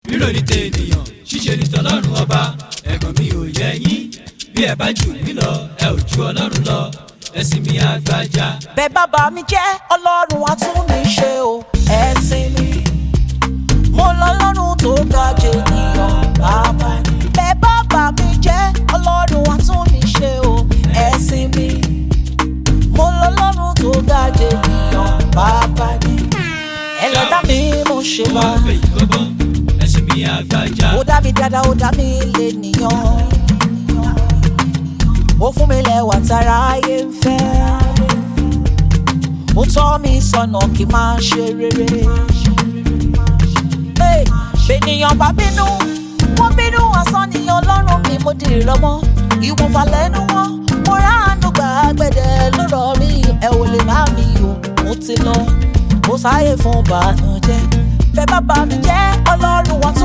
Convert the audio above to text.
rírò ní tènìyàn ṣíṣe ní tọlọ́run ọba ẹ̀gàn mi ò yẹ yín bí ẹ bá jù mí lọ ẹ ò ju ọlọ́run lọ ẹ̀sìn mi àgbàjá. bẹ́ẹ̀ bàbá mi jẹ́ ọlọ́run á tún mi ṣe o ẹ̀sìn mi mo lọ́lọ́run tó ga jẹ ènìyàn bàbá ni. bẹ́ẹ̀ bàbá mi jẹ́ ọlọ́run á tún mi ṣe o ẹ̀sìn mi mo lọ́lọ́run tó ga jẹ ènìyàn bàbá ni. ẹlẹ́dá mi mo ṣe mo bá máa fẹ́ yìí kọ́gbọ́n ẹ̀sìn mi àgbàjá. ó dá mi dáadáa ó dá mi lé nìyàn ó fún mi lẹ́wà tára ayé ń fẹ́ ó tọ́ mi sọ́nà kí n máa ṣe rere Hey, bẹ́nìyàn bá bínú wọ́n bínú asán ni ọlọ́run mi mo dì lọ́mọ ìwọ̀nfà lẹ́nu wọn mo ráàánú gbà gbẹ̀dẹ̀ lọ́rọ̀ mi ẹ ò lè má mi o mo ti lọ mo sáyè fún bànújẹ́ bẹ́ẹ̀ bàbá mi jẹ́ ọlọ́run wọn